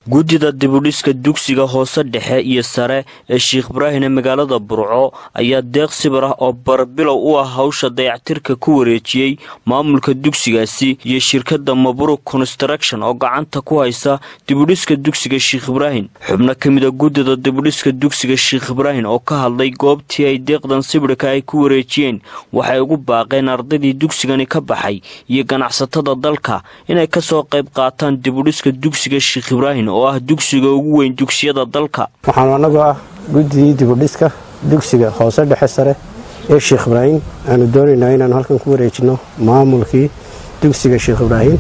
guddida dibudhiska dugsiga hoose dhexe iyo sare ee sheikh ibraahim ee magaalada burco ayaa deeq sibir ah oo barbilow u ah hawsha dayactirka ku wareejiyey maamulka dugsigaasi iyo shirkadda mabruk construction oo gacanta ku haysa dibudhiska dugsiga sheikh ibraahim xubno ka mid a guddida dibudhiska dugsiga sheikh ibraahim oo ka hadlay goobtii ay deeqdan sibirka ay ku wareejiyeen waxay ugu baaqeen ardaydii dugsigani ka baxay iyo ganacsatada dalka inay kasoo qayb qaataan dibudhiska dugsiga sheikh ibraahim oo ah dugsiga ugu weyn dugsiyada dalka waxaanu annagoo ah guddidii dibudhiska dugsiga hoose dhexe sare ee sheikh ibraahim aanu doonaynaa inaanu halkan ku wareejinno maamulkii dugsiga sheikh ibraahim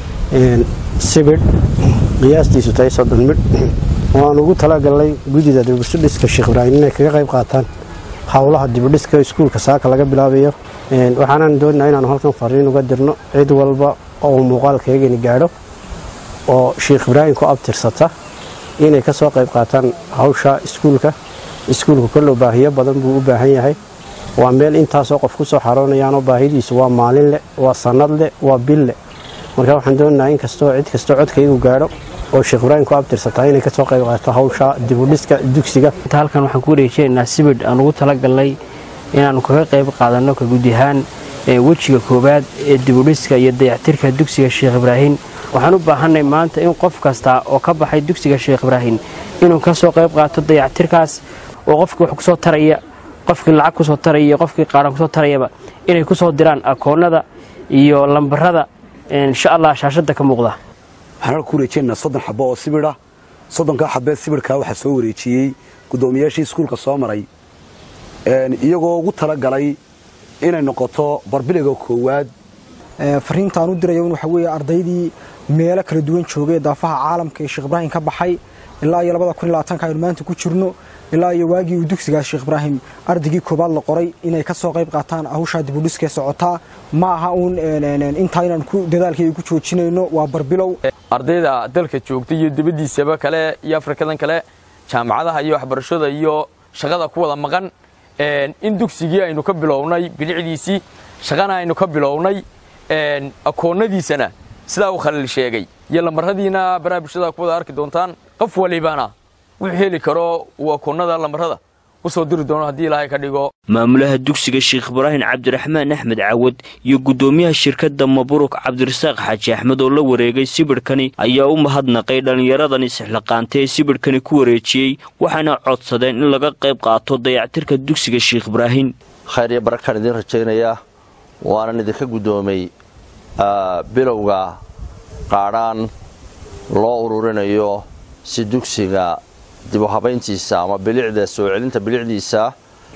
sibidh qiyaastiisu tahay soddon midh oo aan ugu talagalnay guddida dibudhiska sheikh ibraahim inay kaga qayb qaataan howlaha dibudhiska iskuulka saaka laga bilaabayo waxaanaan doonaynaa inaanu halkan fariin uga dirno cid walba oo muuqaalkaygani gaadho oo sheikh ibraahim ku abtirsata inay ka soo qayb qaataan hawsha iskuulka iskuulku kollow baahiyo badan buu u baahan yahay waa meel intaasoo qof ku soo xaroonayaanoo baahidiisu waa maalin leh waa sannad leh waa bil leh marka waxaan doonaynaa in kastoo cid kastoo codkaygu gaadho oo sheikh ibraahim ku abtirsataa inay ka soo qayb qaato hawsha dibudhiska dugsiga inta halkan waxaan ku wareejinaynaa sibidh aan ugu talagalnay inaannu kaga qayb qaadanno ka guud ahaan wejiga koowaad ee dibudhiska iyo dayactirka dugsiga sheikh ibraahim waxaan u baahanay maanta in qof kasta oo ka baxay dugsiga sheikh ibraahim inuu ka soo qayb qaato dayactirkaas oo qofkii wax kusoo taraya qofkii lacag kusoo taraya iyo qofkii qaaran kusoo tarayaba inay kusoo diraan akoonnada iyo lambarada insha allah shaashadda ka muuqda waxaan halka ku wareejinaynaa soddon xabo oo sibidha soddonkaa xabee sibidhkaa waxaa soo wareejiyey guddoomiyaashii iskuulka soo maray iyagoo ugu talagalay inay noqoto barbiliga koowaad fariintaan u dirayo in waxa weeye ardaydii meelo kala duwan joogay daafaha caalamka ee sheekh ibraahim ka baxay ilaa iyo labada kun iyo labaatanka aynu maanta ku jirno ilaa iyo waagii uu dugsigaas sheekh ibraahim ardaygii koobaad la qoray inay ka soo qayb qaataan hawshaa dibudhiskee socotaa ma aha uun intaa inaan ku dadaalkayga ku joojinayno waa barbilow ardayda dalka joogta iyo dibaddiisaba kale iyo afrikadan kale jaamacadaha iyo waxbarashada iyo shaqada ku wada maqan in dugsigii aynu ka bilownay bilicdiisii shaqana aynu ka bilownay akoonnadiisana sidaa uu khaliil sheegay iyo lamaradiina baraha bulshada ku wada arki doontaan qof walibana wuxuu heli karo uu akoonnada lamarada u soo diri doono haddii ilaahay ka dhigo maamulaha dugsiga sheikh ibraahim cabdiraxmaan axmed cawad iyo guddoomiyaha shirkadda mabruk cabdirasaaq xaaji axmed oo la wareegay sibidhkani ayaa u mahadnaqay dhallinyaradani sixlaqaantay ee sibidhkani ku wareejiyey waxaana codsadeen in laga qayb qaato dayactirka dugsiga sheikh ibraahim khayr iyo barakaan idiin rajaynayaa waanan idinka guddoomay bilowga qaadhaan loo ururinayo si dugsiga dib u habayntiisa ama bilicda soo celinta bilicdiisa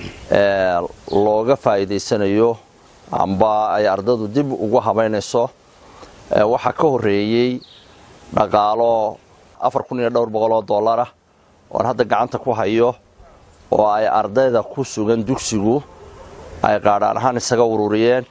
looga faa'iidaysanayo amba ay ardadu dib ugu habaynayso waxaa ka horreeyey dhaqaalo afar kun iyo dhowr boqol oo dollarah oon hadda gacanta ku hayo oo ay ardayda ku sugan dugsigu ay qaadhaan ahaan isaga ururiyeen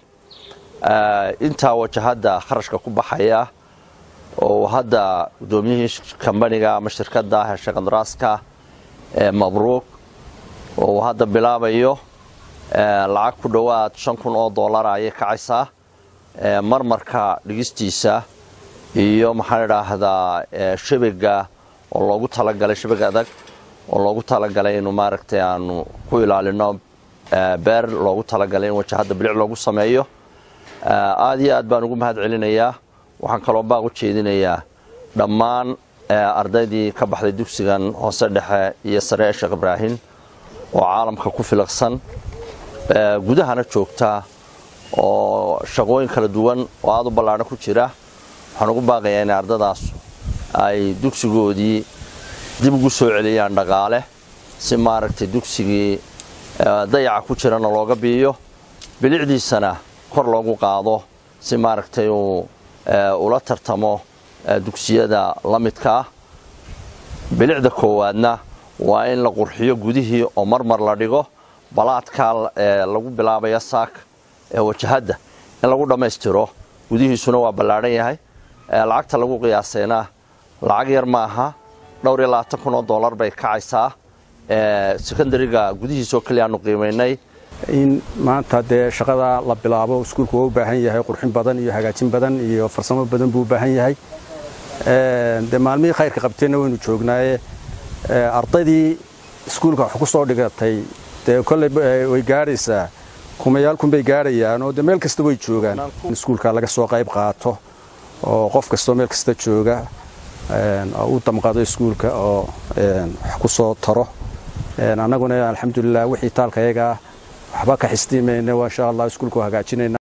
intaa wajahadda kharashka ku baxaya oo hadda guddoomiyihii kambaniga ama shirkadda heshe kandaraaska ee mabruuk oo uu hadda bilaabayo lacag ku dhowaad shan kun oo dollara ayay kacaysaa marmarka dhigistiisa iyo maxaan idhaahdaa shabiga oo loogu talagalay shabig adag oo loogu talagalay inuu maaragtay aanu ku ilaalino beer loogu talagalay in wajahadda bilic loogu sameeyo aad iyo aad baan ugu mahad celinayaa waxaan kaloo baaq u jeedinayaa dhammaan ardaydii ka baxday dugsigan hoose dhexe iyo sare ee sheekh ibraahim oo caalamka ku filaqsan gudahana joogta oo shaqooyin kala duwan oo aad u ballaadhan ku jira waxaan ugu baaqayaa inay ardadaas ay dugsigoodii dib ugu soo celiyaan dhaqaale si maaragtay dugsigii dayaca ku jirana looga biiyo bilicdiisana kor loogu qaado si maaragtay uu ula tartamo dugsiyada la midka ah bilicda koowaadna waa in la qurxiyo gudihii oo marmar la dhigo balaadkaa lagu bilaabaya saak ee wajahadda in lagu dhammaystiro gudihiisuna waa ballaadhan yahay lacagta lagu qiyaasayna lacag yar ma aha dhowr iyo labaatan kun oo dollar bay kacaysaa secondariga gudihiisoo keliya aanu qiimaynay in maanta dee shaqada la bilaabo iskuulku waa u baahan yahay qurxin badan iyo hagaajin badan iyo farsamo badan buu u baahan yahay dee maalmihii khayrka qabteenna waynu joognaaye ardaydii iskuulka wax ku soo dhigatay dee kolley way gaadhaysaa kumayaal kunbay gaadhayaan oo dee meel kasta way joogaan iskuulka laga soo qayb qaato oo qof kastoo meel kasta jooga u damqado iskuulka oo wax ku soo taro annaguna alxamdulilah wixii taalka yagaa waxba ka xistiimayna insha allah iskuulka hagaajinayna